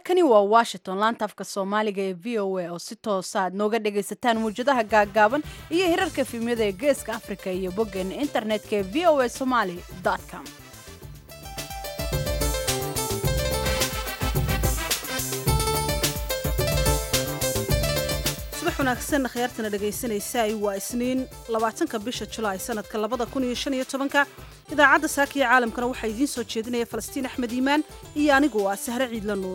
halkani waa washington laanta afka soomaaliga ee v o a oo si toosa aad nooga dhagaysataan muwjadaha gaaggaaban iyo hirarka fiimyada ee geeska afrika iyo boggeena internetka ee v o a somaali com subax wanaagsan khyaartana dhegaysanaysaay waa isniin labaatanka bisha julaay sanadka labada kun iyo shan iyo tobanka idaacadda saakiya caalamkana waxaa idiin soo jeedinaya falastiin axmed iimaan iyo anigu ah sahre ciidla nuur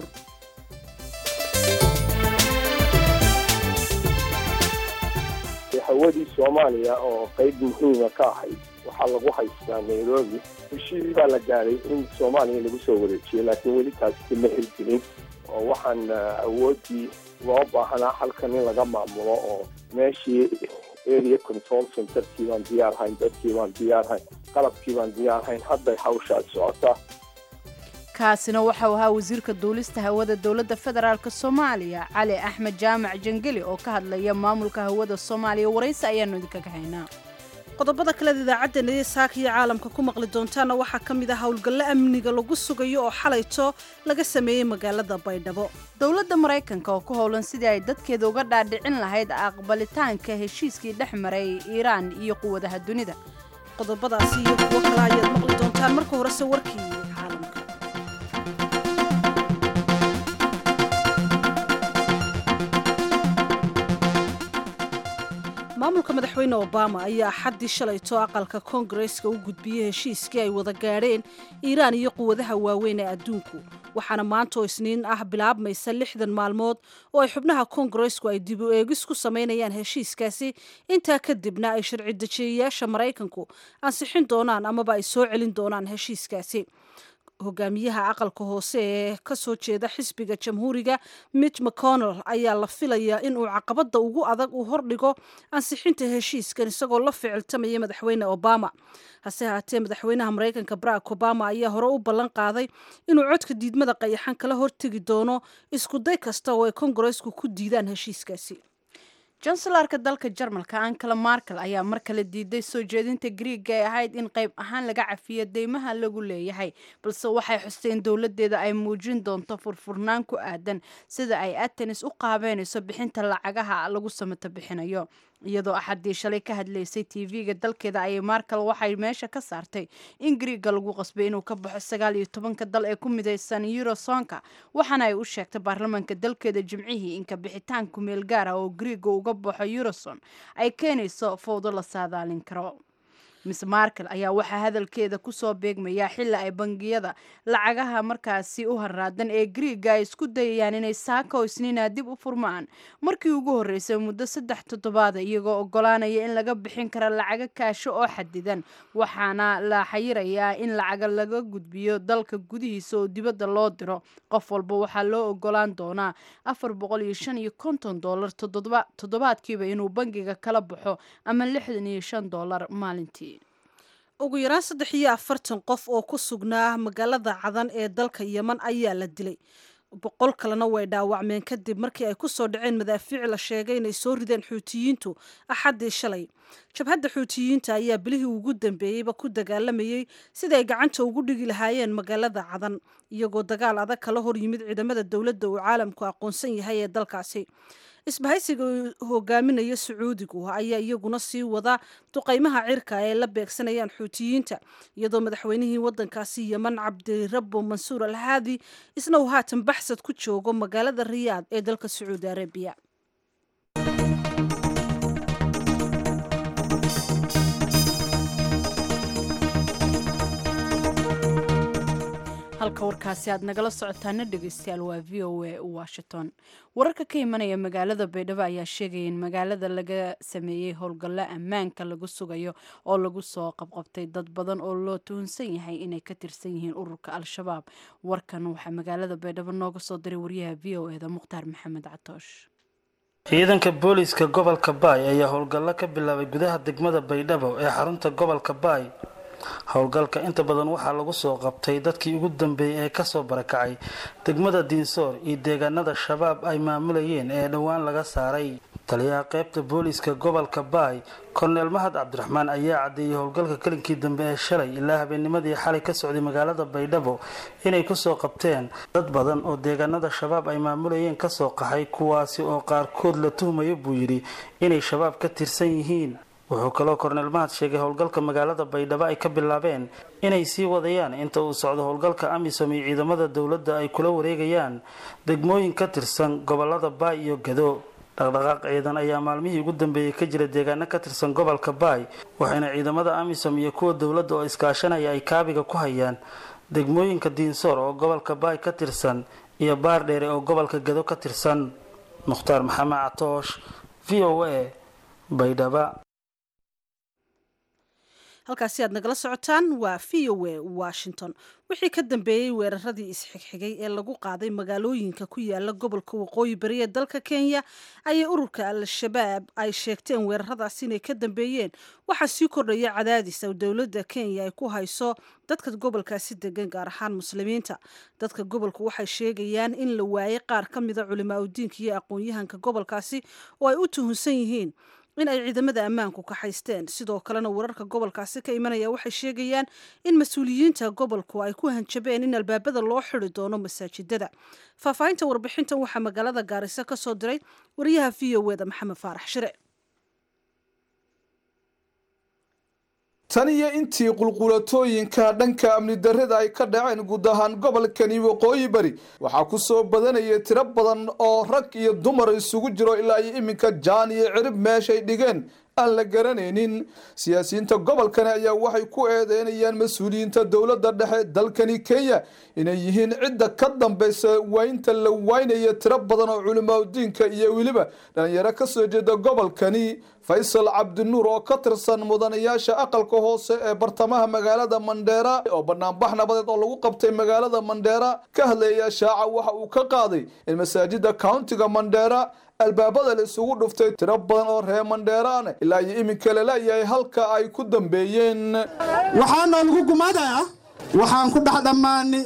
hawadii soomaaliya oo qayb muhiima ka ahayd waxaa lagu haystaa nairobi heshiis baa la gaaday in soomaaliya lagu soo wareejiyo laakiin weli taasi ma hirgelin oo waxaan awooddii loo baahanaa halkan in laga maamulo oo meeshii area control centerkii baan diyaarhayn dadkii baan diyaarhayn qalabkii baan diyaarhayn hadday hawshaas socotaa kaasina waxau ahaa wasiirka duulista hawada dowladda federaalk soomaaliya cali axmed jaamac jangeli oo ka hadlaya maamulka hawada soomaaliya waraysi ayaanu idinkaga haynaa qodobada kaleed idaacaddeena iyo saakiya caalamka ku maqli doontaana waxaa ka mid ah howlgallo amniga lagu sugayo oo xalayto laga sameeyey magaalada baydhabo dowladda maraykanka oo ku howlan sidii ay dadkeeda uga dhaadhicin lahayd aqbalitaanka heshiiskii dhex maray iiraan iyo quwadaha dunida qodobadaasi iyo kuwo kale ayaad maqli doontaan marka horese warkii caalamka maamulka madaxweyne obama ayaa xaddii shalayto aqalka koongareska u gudbiyey heshiiskii ay wada gaadheen iiraan iyo quwadaha waaweyn ee adduunku waxaana maanta oo isniin ah bilaabmaysa lixdan maalmood oo ay xubnaha koongaresku ay dib u eegis ku samaynayaan heshiiskaasi intaa kadibna ay sharci dejiyayaasha maraykanku ansixin doonaan amaba ay soo celin doonaan heshiiskaasi hogaamiyaha aqalka hoose ee ka soo jeeda xisbiga jamhuuriga mitch mcconnell ayaa la filayaa inuu caqabadda ugu adag uu hordhigo ansixinta heshiiskan isagoo la ficiltamaya madaxweyne obama hase haatee madaxweynaha maraykanka barack obama ayaa hore u ballan qaaday inuu codka diidmada qayaxan kala hortegi doono iskuday kasta oo ay kongareesku ku diidaan heshiiskaasi jansalarka dalka jarmalka ankala markel ayaa mar kale diiday soo jeedinta griiga ee ahayd in qayb ahaan laga cafiyo deymaha lagu leeyahay balse waxay xusteen dowladeeda ay muujin doonto furfurnaan ku aadan sida ay atenis u qaabeynayso bixinta lacagaha lagu samato bixinayo iyadoo axaddii shalay ka hadlaysay tv-ga dalkeeda ayay markel waxay meesha ka saartay in griiga lagu qasbay inuu ka baxo sagaal iyo tobanka dal ee ku midaysan eurosonka waxaana ay u sheegtay baarlamaanka dalkeeda jimcihii inka bixitaan kumeel gaar ah oo griiga uga baxo euroson ay keenayso fowdo la saadaalin karo miss markel ayaa waxaa hadalkeeda kusoo beegmayaa xili ay bangiyada lacagaha markaasi u haraadan ee griiga ay isku dayayaan inay saaka oo isniina dib u furmaan markii ugu horreysay muddo saddex toddobaada iyagoo ogolaanaya in laga bixin kara lacago kaasho oo xadidan waxaana la xayirayaa in lacaga laga gudbiyo dalka gudihiisa oo dibadda loo diro qof walba waxaa loo ogolaan doonaa afar boqol iyo shan iyo konton dollar toddobaadkiiba inuu bangiga kala baxo ama lixdan iyo shan dollar maalintii ugu yaraan saddex iyo afartan qof oo ku sugnaa magaalada cadan ee dalka yeman ayaa la dilay boqol kalena way dhaawacmeen kadib markii ay ku soo dhaceen madaafiic la sheegay inay soo rideen xuutiyiintu axaddii shalay jabhadda xuutiyiinta ayaa bilihii ugu dambeeyeyba ku dagaalamayey sida ay gacanta ugu dhigi lahaayeen magaalada cadan iyagoo dagaal adag kala hor yimid ciidamada dowladda uu caalamku aqoonsan yahay ee dalkaasi isbahaysiga hogaaminaya sacuudigu ayaa iyaguna sii wada duqaymaha cirka ee la beegsanayaan xuutiyiinta iyadoo madaxweynihii wadankaasi yeman cabdirabo mansuur al haadi isna uu haatan baxsad ku joogo magaalada riyaad ee dalka sacuudi arabiya halka warkaasi aad nagala socotaana dhegeystayaal waa v o a washington wararka ka imanaya magaalada baydhabo ayaa sheegaya in magaalada laga sameeyey howlgallo ammaanka lagu sugayo oo lagu soo qabqabtay dad badan oo loo tuhunsan yahay inay ka tirsan yihiin ururka al-shabaab warkan waxaa magaalada baydhabo nooga soo diray wariyaha v o eda mukhtaar maxamed catoosh ciidanka booliiska gobolka baay ayaa howlgallo ka bilaabay gudaha degmada baydhabo ee xarunta gobolka baay howlgalka inta badan waxaa lagu soo qabtay dadkii ugu dambeeyey ee kasoo barakacay degmada diinsoor iyo deegaanada shabaab ay maamulayeen ee dhowaan laga saaray taliyaha qaybta booliiska gobolka baay korneel mahad cabdiraxmaan ayaa caddeeyey howlgalka kalinkii dambe ee shalay ilaa habeennimadii xalay ka socday magaalada baydhabo inay kusoo qabteen dad badan oo deegaanada shabaab ay maamulayeen kasoo qaxay kuwaasi oo qaarkood la tuhmayo buu yidhi inay shabaab ka tirsan yihiin wuxuu kaloo korneel mahad sheegay howlgalka magaalada baydhabo ay ka bilaabeen inay sii wadayaan inta uu socdo howlgalka amisom iyo ciidamada dowladda ay kula wareegayaan degmooyin ka tirsan gobolada baay iyo gado dhaqdhaqaaq ciidan ayaa maalmihii ugu dambeeyey ka jira deegaano ka tirsan gobolka baay waxayna ciidamada amisom iyo kuwa dowladda oo iskaashanaya ay kaabiga ku hayaan degmooyinka diinsoor oo gobolka baay ka tirsan iyo baardheere oo gobolka gado ka tirsan mukhtaar maxamed catoosh v o a baydhaba halkaasi aad nagala socotaan waa v o a washington wixii ka dambeeyey weeraradii isxigxigay ee lagu qaaday magaalooyinka ku yaala gobolka waqooyi bari ee dalka kenya ayay ururka al-shabaab ay sheegteen weeraradaas inay ka dambeeyeen waxaa sii kordhaya cadaadis oo dowladda kenya ay ku hayso dadka gobolkaasi degan gaar ahaan muslimiinta dadka gobolka waxay sheegayaan in la waayay qaar ka mida culimaa udiinka iyo aqoon-yahanka gobolkaasi oo ay u tuhunsan yihiin in ay ciidamada ammaanku kaxaysteen sidoo kalena wararka gobolkaasi ka imanaya waxay sheegayaan in mas-uuliyiinta gobolku ay ku hanjabeen in albaabada loo xidi doono masaajidada faahfaahinta warbixintan waxaa magaalada gaariso ka soo diray wariyaha v o eda maxamed faarax shire tan iyo intii qulqulatooyinka dhanka amni darrada ay ka dhaceen guud ahaan gobolkani waqooyi bari waxaa ku soo badanaya tiro badan oo rag iyo dumar isugu jiro ilaa iyo iminka jaan iyo cirib meeshay dhigeen aan la garanaynin siyaasiyiinta gobolkani ayaa waxay ku eedeynayaan mas-uuliyiinta dowladda dhexe dalkani kenya inay yihiin cidda ka dambaysa waynta la waynaya tiro badan oo culimaadudiinka iyo weliba dhalinyaro ka soo jeeda gobolkani faysal cabdinuur oo ka tirsan mudanayaasha aqalka hoose ee bartamaha magaalada mandheera oo banaanbax nabadeed oo lagu qabtay magaalada mandheera ka hadlaya shaaca waxa uu ka qaaday in masaajida countiga mandheera albaabada la isugu dhuftay tiro badan oo reer mandheeraana ilaa iyo iminka lalayahay halka ay ku dambeeyeen waxaana lagu gumaadayaa waxaan ku dhex dhammaani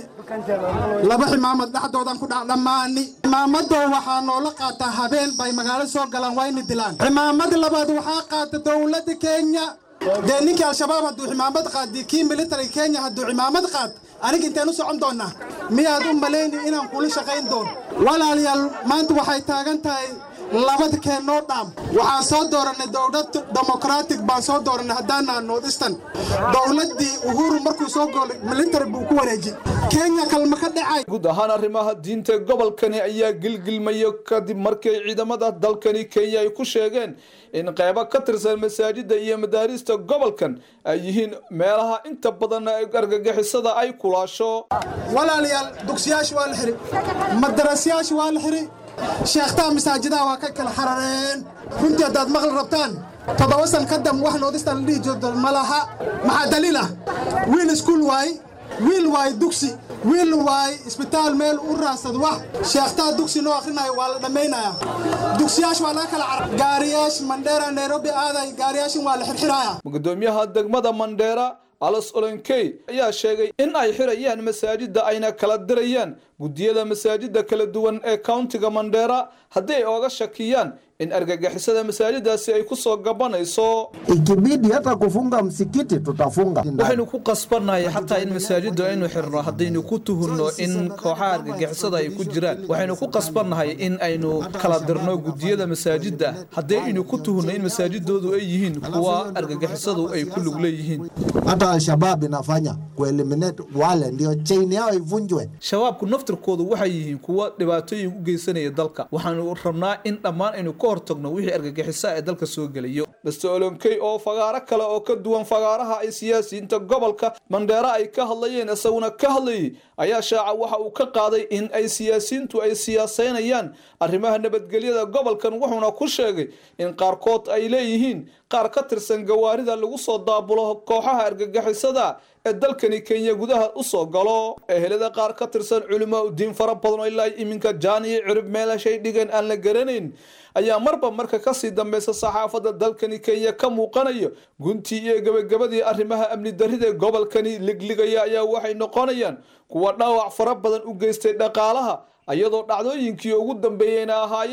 laba ximaamad dhexdoodan ku dhex dhammaani ximaamadoo waxaa noola qaataa habeen bay magaalo soo galaan wayna dilaan ximaamad labaad waxaa qaata dowladda kenya dee ninkii al-shabaab hadduu ximaamad qaadi kii military kenya hadduu ximaamad qaad aniga inteen u socon doonnaa miyaad u malayni inaan kula shaqayn doono walaalayaal maanta waxay taagan tahay labada keennoo dhaam waxaan soo dooranay dowlad demoqratic baan soo dooranay haddaanaa noodistan dowladdii uhuru markuu soo goolay military buu ku wareejiyey kenya kalma ka dhacay guud ahaan arrimaha diinta gobolkani ayaa gilgilmaya kadib markay ciidamada dalkani kenya ay ku sheegeen in qeybo ka tirsan masaajida iyo madaarista gobolkan ay yihiin meelaha inta badan argagixisada ay kulaasho walaalayaal dugsiyaasha waa la xiri madarasyaasha waa la xiri sheekhtaha masaajidaha waa ka kala xarareen runtii haddaad maqli rabtaan toddoba san ka dam wax noodistan la dhihi jirto ma laha maxaa daliil ah wiil iskuul waay wiil waay dugsi wiil waay isbitaal meel u raadsad wax sheekhtaha dugsi noo akhrinayo waa la dhammaynayaa dugsiyaash waa laga kala carar gaariyaash mandheera nairobi aaday gaariyaashin waa la xirxiraaya gudoomiyaha degmada mandheera alas olenkey ayaa sheegay in ay xirayaan masaajida ayna kala dirayaan guddiyada masaajida kala duwan ee countiga mandheera haddii ay ooga shakiyaan in argagixisada masaajidaasi ay ku soo gabanayso ikibidi hata kufunga msikiti tutafunga waxaynu ku qasbannahay xataa in masaajiddu aynu xirno haddaynu ku tuhunno in kooxaha argagixisada ay ku jiraan waxaynu ku qasbannahay in aynu kala dirno guddiyada masaajidda haddii aynu ku tuhunno in masaajidoodu ay yihiin kuwa argagixisadu ay ku lug leeyihiin hata al-shabab inafanya kueliminate wale ndio chain yao ivunjwe shabaabku naftirkoodu waxay yihiin kuwa dhibaatooyin u geysanaya dalka waxaanu rabnaa in dhammaan aynu ka hortagno wixii argagixisa ee dalka soo gelayo master olonkey oo fagaaro kale oo ka duwan fagaaraha ay siyaasiyiinta gobolka mandheera ay ka hadlayeen isaguna ka hadlayay ayaa shaaca waxa uu ka qaaday in ay siyaasiyiintu ay siyaasaynayaan arrimaha nabadgelyada gobolkan wuxuuna ku sheegay in qaarkood ay leeyihiin qaar ka tirsan gawaarida lagu soo daabulo kooxaha argagixisada ee dalkani kenya gudaha u soo galo ehelada qaar ka tirsan culimaa udiin fara badan oo ilaa iminka jaan iyo cirib meelashay dhigeen aan la garanayn ayaa marba marka kasii dambeysa saxaafadda dalkani kenya ka muuqanayo guntii iyo gebagabadii arrimaha amni darrida ee gobolkani ligligaya ayaa waxay noqonayaan kuwa dhaawac fara badan u geystay dhaqaalaha iyadoo dhacdooyinkii ugu dambeeyeyna ahaayeen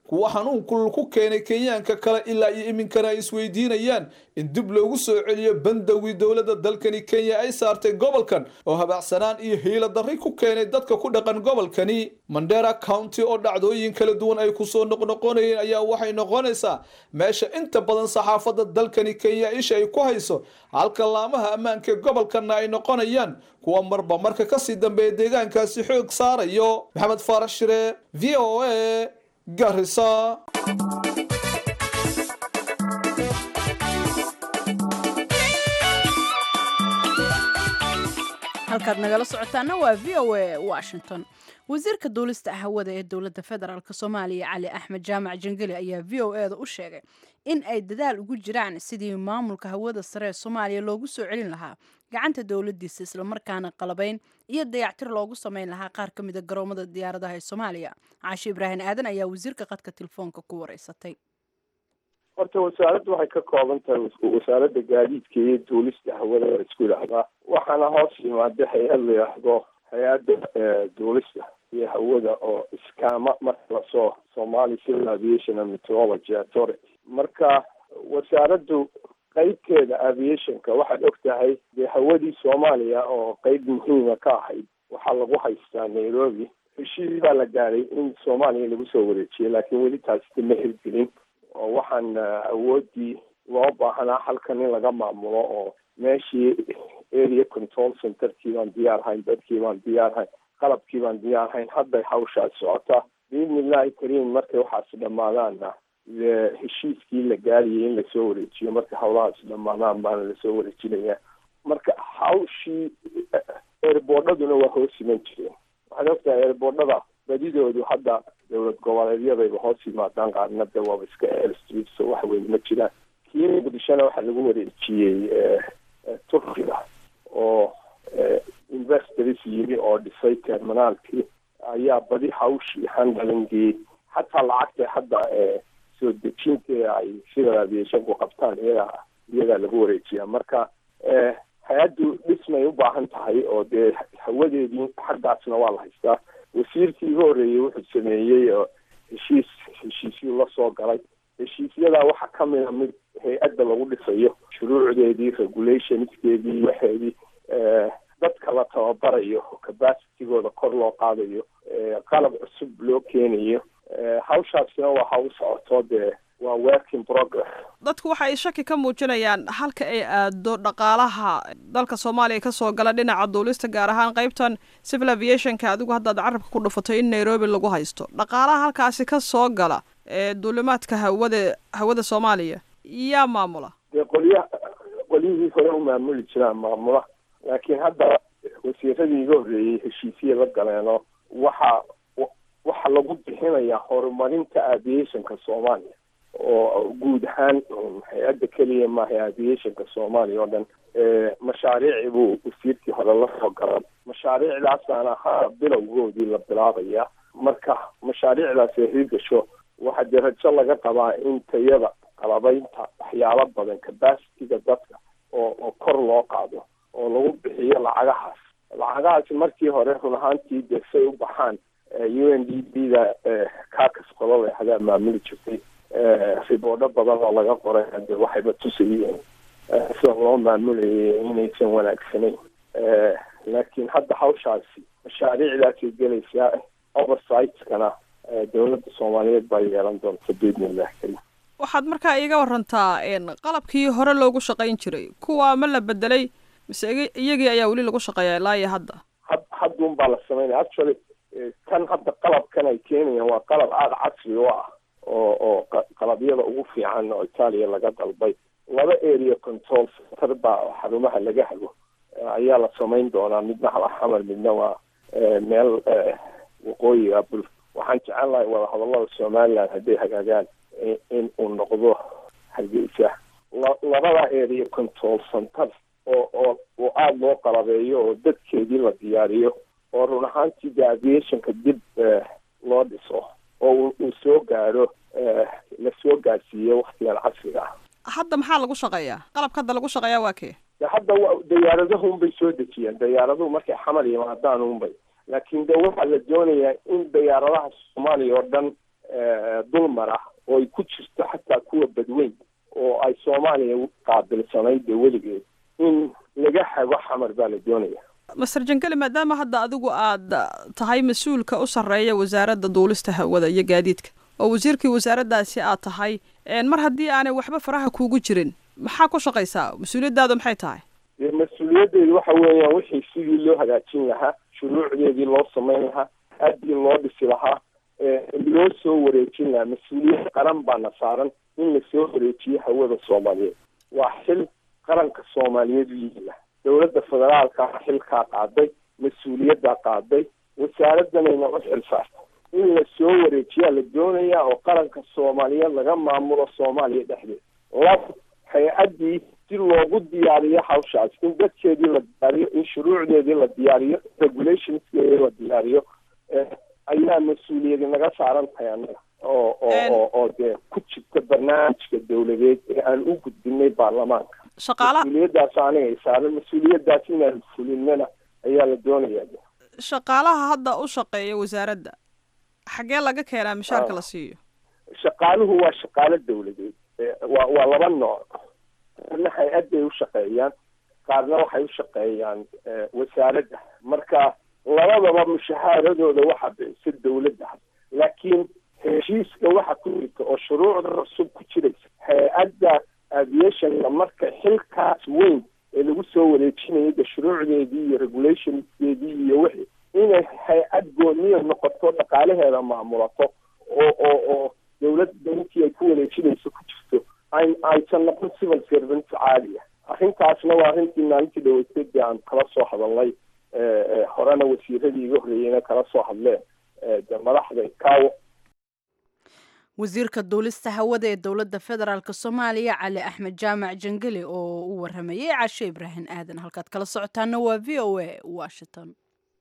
kuwa xanuun kulul ku keenay kenyaanka kale ilaa iyo iminkana ay isweydiinayaan in dib loogu soo celiyo bandowgii dowladda dalkani kenya ay saartay gobolkan oo habacsanaan iyo hiilo darri ku keenay dadka ku dhaqan gobolkani mandera county oo dhacdooyin kala duwan ay kusoo noqnoqonayeen ayaa waxay noqonaysaa meesha inta badan saxaafadda dalkani kenya isha ay ku hayso halka laamaha ammaanka gobolkanna ay noqonayaan kuwa marba marka kasii dambeeya deegaankaasi xoog saarayo maxamed faarax shire v o a garisa halkaad nagala socotaana waa v o a washington wasiirka duulista hawada ee dowladda federaalk soomaaliya cali axmed jaamac jangeli ayaa v o e da u sheegay in ay dadaal ugu jiraan sidii maamulka hawada sare ee soomaaliya loogu soo celin lahaa gacanta dowladiisa islamarkaana qalabayn iyo dayactir loogu sameyn lahaa qaar ka mida garoomada diyaaradaha ee soomaaliya caashi ibraahim aadan ayaa wasiirka qadka telefoonka ku wareysatay horta wasaaraddu waxay ka kooban tahay wasaaradda gaadiidka iyo duulista hawada la isku yidhaahdaa waxaana hoos yimaada hay-ad la yidhaahdo hay-adda duulista iyo hawada oo iskaama marka lasoo somali civil aviation and meteorology authority marka wasaaraddu qeybteeda aviationka waxaad og tahay dee hawadii soomaaliya oo qeyb muhiima ka ahayd waxaa lagu haystaa nairobi heshiis baa la gaaray in soomaaliya lagu soo wareejiyo laakiin weli taasi ma hirgelin oo waxaan awoodii loo baahanaa halkan in laga maamulo oo meeshii area control centerkii baan diyaar hayn dadkii baan diyaar hayn qalabkii baan diyaar hayn hadday hawshaas socotaa biidni illahi kariim markay waxaasi dhammaadaanna heshiiskii la gaariyay in lasoo wareejiyo marka hawlahaasi dhammaadaan baana lasoo wareejinaya marka hawshii eerboodhaduna waa hoos iman jireen waxaad ogtahay eerboodhada badidoodu hadda dowlad goboleedyadayba hoos yimaadaan qaarna de waaba iska airstreet so wax weyn ma jiraan kii muqdishona waxaa lagu wareejiyey turkiga oo investors yimi oo dhisay terminaalkii ayaa badi hawshii handlingii xataa lacagta hadda soo dejinta ay civil aviationku qabtaan iyagaa iyagaa lagu wareejiyaa marka hay-addu dhismay u baahan tahay oo dee hawadeedii xaggaasna waa la haystaa wasiirkii iga horreeyey wuxuu sameeyey oo heshiis heshiisyu la soo galay heshiisyadaa waxaa ka mida mid hay-adda lagu dhisayo shuruucdeedii regulationskeedii waxeedii dadka la tababarayo capacitigooda kor loo qaadayo qalab cusub loo keenayo hawshaasina waa hawl socoto dee waa work in progress dadku waxa ay shaki ka muujinayaan halka ay aado dhaqaalaha dalka soomaaliya kasoo gala dhinaca duulista gaar ahaan qeybtan civil aviationka adigu haddaad carabka ku dhufato in nairobi lagu haysto dhaqaalaha halkaasi ka soo gala ee duulimaadka hawada hawada soomaaliya yaa maamula dee qolya qolyihii hore u maamuli jiraan maamula laakiin hadda wasiiradii iga horreeyey heshiisya la galeenoo waxa waxaa lagu bixinayaa horumarinta aviationka soomaaliya oo guud ahaan hay-adda keliya maaha aviationka soomaaliya oo dhan mashaariici buu wasiirkii hore la soo galan mashaariicdaasaan ahaa bilowgoodii la bilaabaya marka mashaariicdaas ay hirgasho waxaa dee rajo laga qabaa in tayada qalabaynta waxyaalo badan capacityga dadka oo oo kor loo qaado oo lagu bixiyo lacagahaas lacagahaasi markii hore run ahaantii dee say u baxaan u n d b da kakas qolada hadaa maamuli jirtay riboodho badan oo laga qoray hade waxayba tusayeen sida loo maamulayay inaysan wanaagsanayn laakiin hadda hawshaasi mashaariicdaasay gelaysaa oversightkana dowladda soomaaliyeed baa yeelan doonta biidnillah karim waxaad markaa iiga warantaa qalabkii hore loogu shaqayn jiray kuwa ma la bedelay mise iyagii ayaa weli lagu shaqeeya ilaa iyo hadda had hadduun baa la sameynaya actually kan hadda qalabkan ay keenayaan waa qalab aada casri u ah oo oo qalabyada ugu fiican oo itaaliya laga dalbay laba area control center baa xarumaha laga hago ayaa la samayn doonaa midna halaxamar midna waa meel waqooyiga bul waxaan jecel lahay wada hadallada somaliland hadday hagaagaan in uu noqdo hargeysa labada area control center oo oo oo aada loo qalabeeyo oo dadkeedii la diyaariyo oo run ahaantii de aviationka dib loo dhiso oo uu soo gaaro la soo gaarsiiyo waktigan casriga ah hadda maxaa lagu shaqeeyaa qalabka hadda lagu shaqeeyaa waa kee de hadda dayaaradahu unbay soo dejiyeen dayaaraduhu markay xamar yimaadaan unbay laakiin de waxaa la doonayaa in dayaaradaha soomaaliya oo dhan dulmar ah oo ay ku jirto xataa kuwa badweyn oo ay soomaaliya qaabilsanayd dee weligeed in laga hago xamar baa la doonaya master jangeli maadaama hadda adigu aad tahay mas-uulka u sarreeya wasaaradda duulista hawada iyo gaadiidka oo wasiirkii wasaaraddaasi aad tahay mar haddii aanay waxba faraha kuugu jirin maxaa ku shaqaysaa mas-uuliyaddaadu maxay tahay dee mas-uuliyaddeedu waxa weeyaan wixii sidii loo hagaajin lahaa shuruucdeedii loo samayn lahaa aadii loo dhisi lahaa loo soo wareejin lahaa mas-uuliyad qaran baana saaran in lasoo wareejiyo hawada soomaaliyeed waa xil qaranka soomaaliyeed u yihiila dowladda federaalka xilkaa qaaday mas-uuliyaddaa qaaday wasaaraddanayna u xil saartay in lasoo wareejiyaa la doonayaa oo qaranka soomaaliyeed laga maamulo soomaaliya dhexdeeda laba hay-addii si loogu diyaariyo hawshaas in dadkeedii la diyaariyo in shuruucdeedii la diyaariyo regulationskeedii la diyaariyo ayaa mas-uuliyadi naga saaran tahay annaga oo oo oo dee ku jirta barnaamijka dowladeed ee aan u gudbinay baarlamaanka shaqaalaha mas-uuliyaddaas aniga saaran mas-uuliyaddaas inaan fulinana ayaa la doonayaa shaqaalaha hadda u shaqeeya wasaaradda xaggee laga keenaa mishaarka la siiyo shaqaaluhu waa shaqaalo dowladeed waa waa laba nooc qaarna hay-adday u shaqeeyaan qaarna waxay u shaqeeyaan wasaaradda marka labadaba mushahaaradooda waxa bixisa dowladda laakiin heshiiska waxa ku jirta oo shuruucda cusub ku jiraysa hay-adda aviationka marka xilkaas weyn ee lagu soo wareejinayo de shuruucdeedii iyo regulationskeedii iyo wixii inay hay-ad gooniya noqoto dhaqaalaheeda maamulato oo oo oo dowladda intii ay ku wareejinayso ku jirto ay aysan noqon civil servant caaliya arrintaasna waa arrintii maalintii dhaweysay dee aan kala soo hadalnay horena wasiiradii iga horreeyeyna kala soo hadleen de madaxda kaawo wasiirka duulista hawada ee dowladda federaalk soomaaliya cali axmed jaamac jangeli oo u waramayay cashe ibraahim aadan halkaad kala socotaana waa v o a washington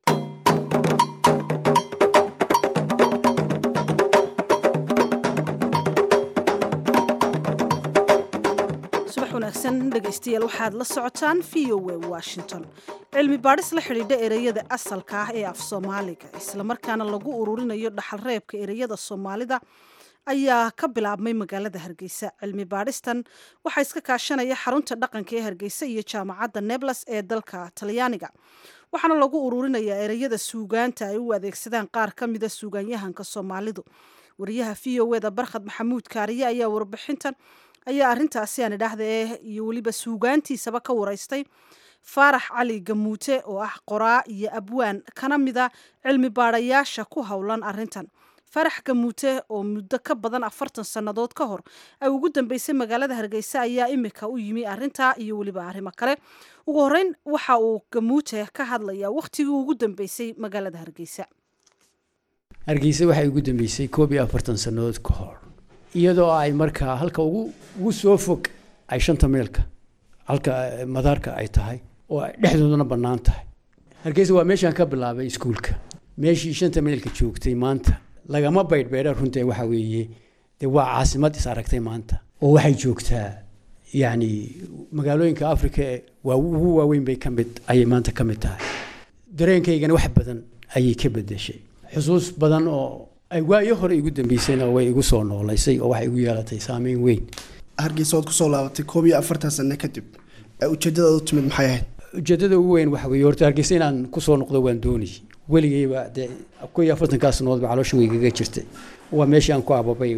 subax wanaagsan dhegaystayaal waxaad la socotaan v o a washington cilmi baadhis la xidhiidha ereyada asalka ah ee af soomaaliga islamarkaana lagu ururinayo dhaxalreebka ereyada soomaalida ayaa ka bilaabmay magaalada hargeysa cilmi baadhistan waxaa iska kaashanaya xarunta dhaqanka ee hargeysa iyo jaamacadda neblas ee dalka talyaaniga waxaana lagu ururinayaa ereyada suugaanta ay u adeegsadaan qaar ka mida suugaanyahanka soomaalidu wariyaha v o eda barkhad maxamuud kaariye ayaa warbixintan ayaa arintaasi aan idhaahda eh iyo weliba suugaantiisaba ka waraystay faarax cali gamuute oo ah qoraa iyo abwaan kana mida cilmi baadhayaasha ku howlan arintan farax gamuute oo muddo ka badan afartan sannadood ka hor ay ugu dambeysay magaalada hargeysa ayaa imika u yimi arintaa iyo weliba arrimo kale ugu horeyn waxa uu gamuute ka hadlayaa wakhtigii ugu dambeysay magaalada hargeysa hargeysa waxay ugu dambeysay koob iyo afartan sannadood ka hor iyadoo ay markaa halka ugu ugu soo fog ay shanta meelka halka madaarka ay tahay oo ay dhexdoodana bannaan tahay hargeysa waa meeshaan ka bilaabay iskuulka meeshii shanta meelka joogtay maanta lagama baydhbeedha runta waxa weeye dee waa caasimad is aragtay maanta oo waxay joogtaa yacni magaalooyinka africa ee waa ugu waaweyn bay ka mid ayay maanta ka mid tahay dareenkaygana wax badan ayay ka bedeshay xusuus badan oo ay waayo hore igu dambeysayna way igu soo noolaysay oo waxay igu yeelatay saameyn weyn hargeysa ood kusoo laabatay koob iyo afartan sano kadib ujeedadaad u timid maxay ahayd ujeedada ugu weyn waxa weeye horta hargeysa inaan kusoo noqdo waan doonayay weligayba dee ko iyo afartankaa sannadoodba caloosha weygaga jirtay waa meeshii aan ku ababay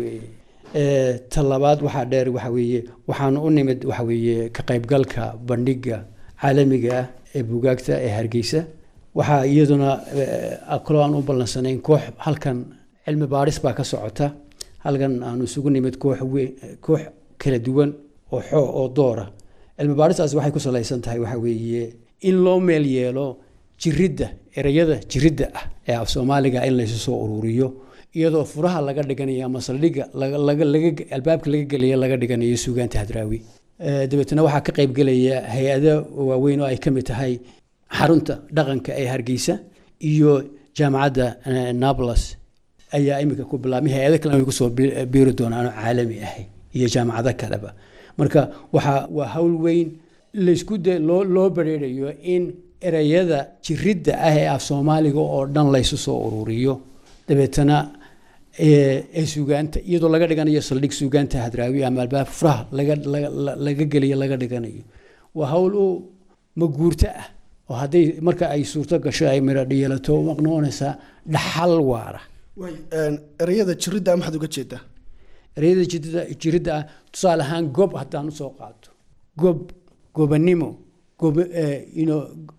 ta labaad waxaa dheer waxa weeye waxaan u nimid waxa weeye ka qaybgalka bandhiga caalamiga ah ee bugaagta ee hargeysa waxaa iyaduna kaloo aan u ballansanayn koox halkan cilmi baadhis baa ka socota halkan aanu isugu nimid koox koox kala duwan oo xoo oo doora cilmi baadhistaasi waxay ku salaysan tahay waxa weeye in loo meel yeelo jiridda ereyada jiridda ah ee af soomaaliga in laysu soo ururiyo iyadoo furaha laga dhiganayo ama saldhigga albaabka laga gelaya laga dhiganayo suugaanta hadraawi dabeetna waxaa ka qaybgelaya hay-ado waaweyn oo ay ka mid tahay xarunta dhaqanka ee hargeysa iyo jaamacadda nablus ayaa imika ku bilaabmay hay-ado kalena way kusoo biiri doonaan oo caalami ahay iyo jaamacado kaleba marka waxaa waa hawl weyn laysku de loo loo bareerayo in ereyada jiridda ah ee af soomaaliga oo dhan laysu soo ururiyo dabeetana ee suugaanta iyadoo laga dhiganayo saldhig suugaanta hadraawi ama albaab furaha laga geliyo laga dhiganayo waa hawl u maguurto ah oo hadday marka ay suurto gasho ay midho dhiyeelato noqonaysaa dhaxal waara ereyada jiridda maxaad uga jeedaa ereyada jiridda jiridda ah tusaale ahaan gob haddaan usoo qaato gob gobanimo gob ino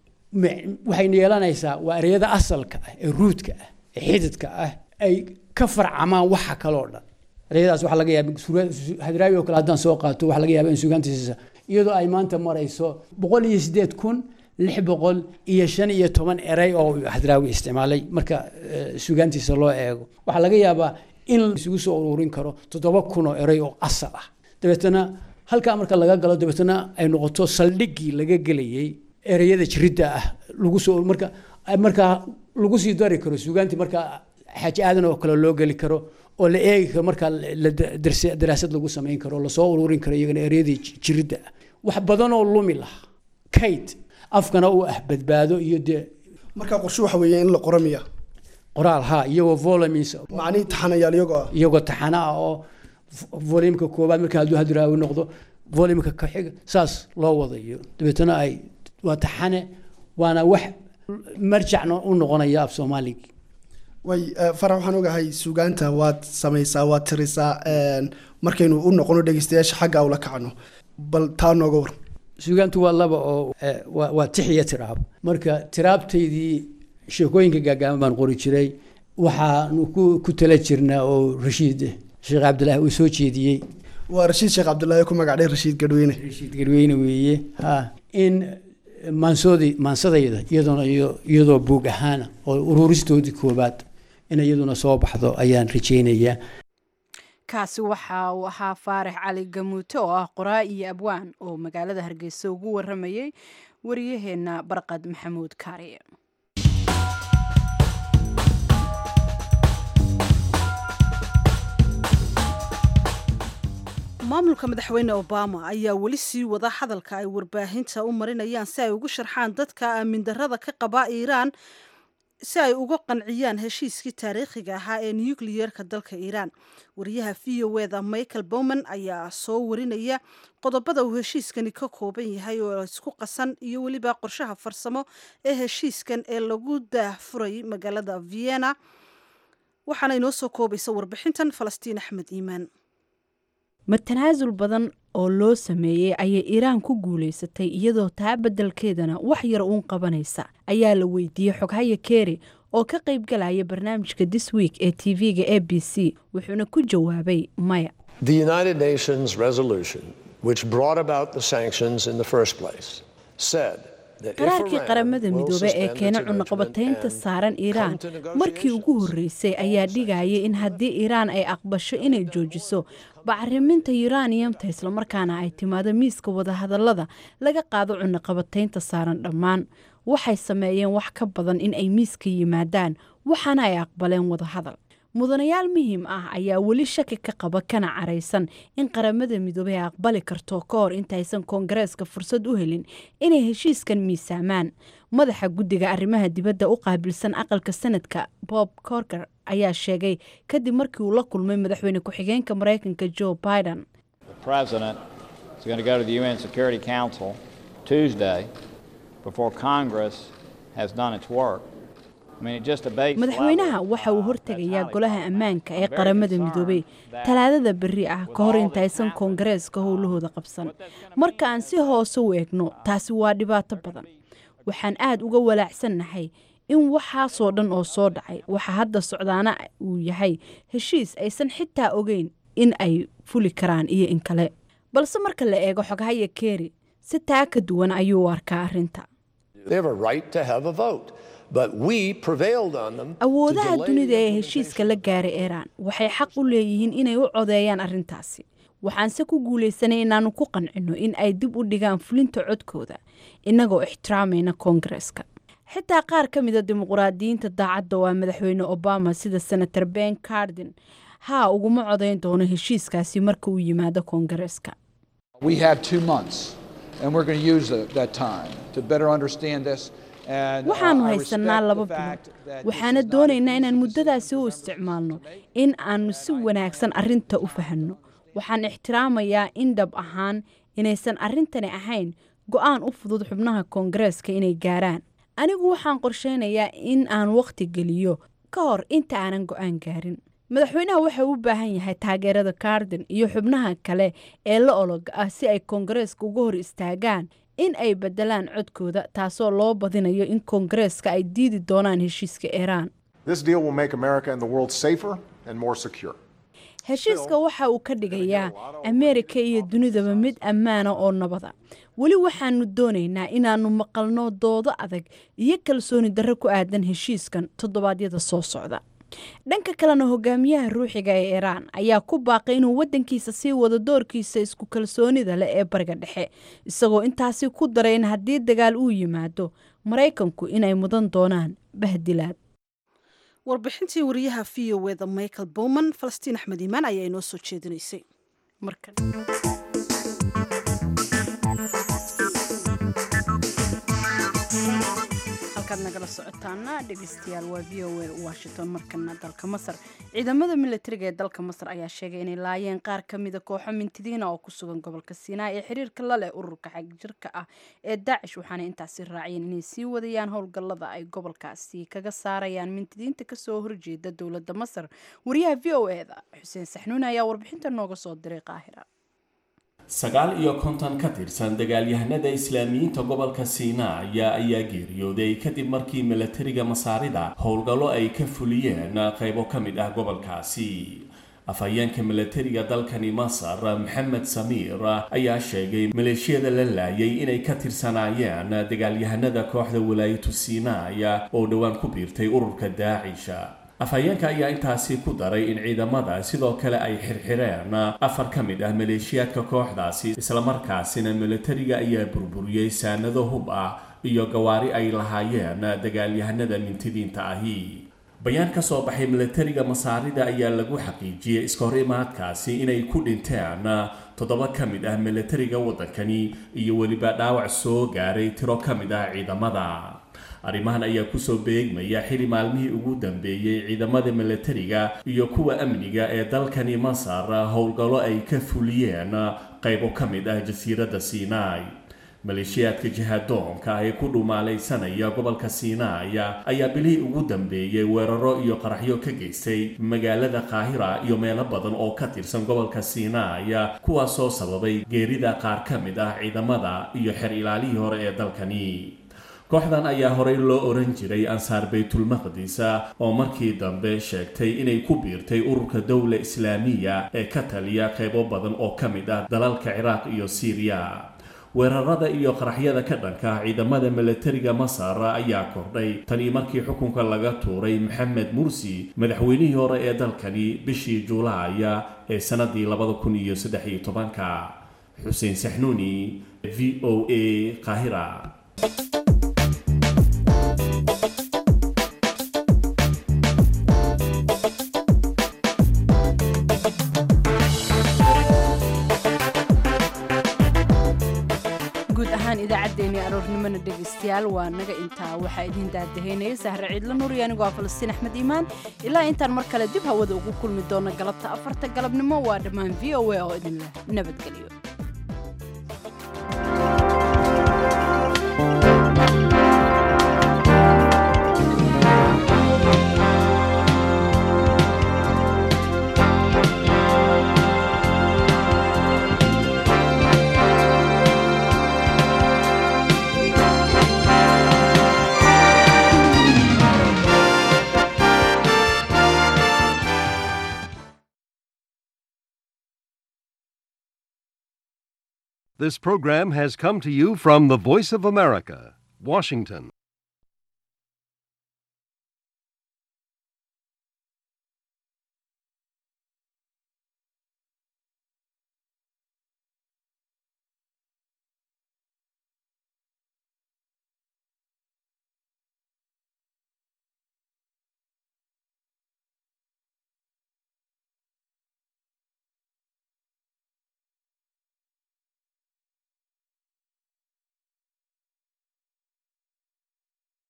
waxayna yeelanaysaa waa ereyada asalka ah ee ruudka ah ee xididka ah ay ka farcamaan waxa kaloo dhan ereyadaas waxaa laga yaaba hadraawi oo kale haddaan soo qaato waxaa laga yaaba in suugaantiisa iyadoo ay maanta marayso boqol iyo siddeed kun lix boqol iyo shan iyo toban erey oo hadraawi isticmaalay marka suugaantiisa loo eego waxaa laga yaabaa in isugu soo ururin karo toddoba kun oo erey oo asal ah dabeetana halkaa marka laga galo dabeetana ay noqoto saldhiggii laga gelayey ereyada jiridda ah lagu soo marka markaa lagu sii dari karo suugaantii markaa xaaji aadan oo kale loo geli karo oo la eegi karo markaa daraasad lagu samayn karo lasoo ururin karo iyagana ereyadii jiridda ah wax badan oo lumi laha kayd afkana uu ah badbaado iyo dee markaa qorshe waxa weeye in la qoro miya qoraal ha iyagoo volumes macnihii taxanayaal iyagoo ah iyagoo taxana ah oo volumka koobaad marka hadduu hadraawi noqdo volumka ka xiga saas loo wadayo dabeetana ay waa taxane waana wax marjacna u noqonaya af soomaaliga way farax waxaan ogahay suugaanta waad samaysaa waad tirisaa markaynu u noqono dhegeystayaasha xagga ula kacno bal taa nooga war suugaantu waa laba oo waa tix iyo tiraab marka tiraabtaydii sheekooyinka gaagaaban baan qori jiray waxaanu ku tala jirnaa oo rashiid sheekh cabdilaahi uu soo jeediyey waa rashiid sheekh cabdilaahi ku magacdhay rashiid gadweyne rashiid gadweyne weeye ha in maansoodii maansadayda iyadoona iyadoo buug ahaana oo ururistoodii koobaad in iyaduna soo baxdo ayaan rajaynayaa kaasi waxa uu ahaa faarax cali gamuute oo ah qoraa iyo abwaan oo magaalada hargeysa ugu waramayey wariyaheenna barqad maxamuud kaariye maamulka madaxweyne obama ayaa weli sii wada hadalka ay warbaahinta u marinayaan si ay ugu sharxaan dadka aamin darrada ka qaba iiraan si ay uga qanciyaan heshiiskii taariikhiga ahaa ee nucliyerka dalka iiraan wariyaha v o eda michael bowman ayaa soo warinaya qodobada uu heshiiskani ka kooban yahay oo isku qasan iyo weliba qorshaha farsamo ee heshiiskan ee lagu daahfuray magaalada vienna waxaana inoo soo koobaysa warbixintan falastiin axmed iimaan ma tanaasul badan oo loo sameeyey ayay iiraan ku guulaysatay iyadoo taa beddelkeedana wax yar uun qabanaysa ayaa la weydiiyey xoghaya keri oo ka qayb galaya barnaamijka this week ee tv-ga a b c wuxuuna ku jawaabay maya The United Nations resolution, which brought about the sanctions in the first place, said that if qaraarkii Iran qaramada will midoobe ee suspend keena its cunaqabataynta enrichment saaran and iiraan come to markii ugu horreysay ayaa dhigaya in haddii iiraan ay aqbasho inay joojiso bacriminta yuraniyamta islamarkaana ay timaado miiska wadahadallada laga qaado cunaqabataynta saaran dhammaan waxay sameeyeen wax ka badan in ay miiska yimaadaan waxaana ay aqbaleen wadahadal mudanayaal muhiim ah ayaa weli shaki ka qaba kana caraysan in qaramada midoobey ay aqbali karto ka hor intaysan koongareeska fursad u helin inay heshiiskan miisaamaan madaxa guddiga arrimaha dibadda u qaabilsan aqalka sanadka bob corker ayaa sheegay kadib markii uu la kulmay madaxweyne ku-xigeenka maraykanka joe biden The president is going to go to the UN Security Council Tuesday before Congress has done its work. I mean, it just abates the madaxweynaha level, waxa uu uh, hortegayaa that's golaha ammaanka ee qaramada midoobey talaadada berri ah ka hor intaysan koongareeska howlahooda qabsan marka aan si hoose u eegno taasi waa dhibaato badan waxaan aad uga walaacsannahay in waxaasoo dhan oo soo dhacay waxa hadda socdaana uu yahay heshiis aysan xitaa ogeyn in ay fuli karaan iyo in kale balse marka la eego xoghaya keri si taa ka duwan ayuu u arkaa arrinta They have a right to have a vote. But we prevailed on them. to awoodaha delay dunida the ee heshiiska la gaaray iiraan waxay xaq u leeyihiin inay u codeeyaan arrintaasi waxaanse ku guulaysanay inaannu ku qancino in ay dib u dhigaan fulinta codkooda innagoo ixtiraamayna koongareeska xitaa qaar ka mida dimuqraadiyiinta daacadda waa madaxweyne obama sida senator ben cardin haa uguma codayn doono heshiiskaasi marka uu yimaado koongareeska We have two months, and we're going to use the, that time to better understand this waxaannu haysannaa laba bilood waxaana doonaynaa inaan muddadaasi u isticmaalno in aannu si wanaagsan arrinta u fahanno waxaan ixtiraamayaa in dhab ahaan inaysan arrintani ahayn go'aan u fudud xubnaha koongareeska inay gaaraan anigu waxaan qorshaynayaa in aan wakhti geliyo ka hor inta aanan go'aan gaarin madaxweynaha waxa uu u baahan yahay taageerada karden iyo xubnaha kale ee la ologa ah si ay koongareeska uga hor istaagaan in ay beddelaan codkooda taasoo loo badinayo in koongareeska ay diidi doonaan heshiiska iiraan heshiiska waxa uu ka dhigayaa ameerika iyo dunidaba mid ammaana oo nabada weli waxaannu doonaynaa inaannu maqalno doodo adag iyo kalsooni darro ku aadan heshiiskan toddobaadyada soo socda dhanka kalena hogaamiyaha ruuxiga ee iiraan ayaa ku baaqay inuu waddankiisa sii wado doorkiisa isku kalsoonida leh ee bariga dhexe isagoo intaasi ku daray in haddii dagaal uu yimaado maraykanku inay mudan doonaan bahdilaad warbixintii wariyaha v o eda michael bowman falastiin axmed iimaan ayaa inoo soo jeedinaysay halkaad nagala socotaana dhegeystayaal waa v o a washington markana dalka masar ciidamada milatariga ee dalka masar ayaa sheegay inay laayeen qaar ka mida kooxo mintidiina oo ku sugan gobolka siinaa ee xiriirka la leh ururka xagjirka ah ee daacish waxaana intaasi raaciyeen inay sii wadayaan howlgallada ay gobolkaasi kaga saarayaan mintidiinta kasoo horjeeda dowladda masar wariyaha v o e da xuseen saxnuun ayaa warbixinta nooga soo diray qaahira sagaal iyo konton ka tirsan dagaalyahanada islaamiyiinta gobolka siinaaya ayaa geeriyooday kadib markii milatariga masaarida howlgallo ay ka fuliyeen qaybo ka mid ah gobolkaasi afhayeenka milatariga dalkani masar maxamed samiir ayaa sheegay maleeshiyada la laayay inay ka tirsanaayeen dagaalyahanada kooxda walaayatu siinaaya oo dhowaan ku biirtay ururka daacisha afhayeenka ayaa intaasi ku daray in ciidamada sidoo kale ay xirxireen afar ka mid ah maleeshiyaadka kooxdaasi islamarkaasina milatariga ayaa burburiyey saanado hub ah iyo gawaari ay lahaayeen dagaalyahanada mintidiinta ahi bayaan ka soo baxay milatariga masaarida ayaa lagu xaqiijiyey iskahor imaadkaasi inay ku dhinteen toddoba ka mid ah milatariga waddankani iyo weliba dhaawac soo gaaray tiro ka mid ah ciidamada arrimahan ayaa kusoo beegmaya xili maalmihii ugu dambeeyey ciidamada milatariga iyo kuwa amniga ee dalkani masar howlgallo ay ka fuliyeen qaybo ka mid ah jasiiradda siinaai maleeshiyaadka jihadoonka ee ku dhumaalaysanaya gobolka siinaaya ayaa bilihii ugu dambeeyey weeraro iyo qaraxyo ka geystay magaalada qaahira iyo meelo badan oo ka tirsan gobolka siinaaya kuwaasoo sababay geerida qaar ka mid ah ciidamada iyo xer ilaalihii hore ee dalkani kooxdan ayaa horey loo oran jiray ansaar baytulmaqdis oo markii dambe sheegtay inay ku biirtay ururka dowla islaamiya ee ka taliya qaybo badan oo ka mid ah dalalka ciraaq iyo siiriya weerarada iyo qaraxyada ka dhanka ciidamada milatariga masar ayaa kordhay tanii markii xukunka laga tuuray maxamed mursi madaxweynihii hore ee dalkani bishii juulaaya ee sanadii labada kun iyo saddex iyo tobanka xuseen saxnuuni v o a qaahira guud ahaan idaacaddeenii aroornimona dhegaystayaal waa naga intaa waxaa idiin daadahaynaya sahre ciidla nuuri anigoo ah falastiin axmed iimaan ilaa intaan mar kale dib hawada ugu kulmi doona galabta afarta galabnimo waa dhammaan v o a oo idinleh nabadgelyo This program has come to you from the Voice of America, Washington.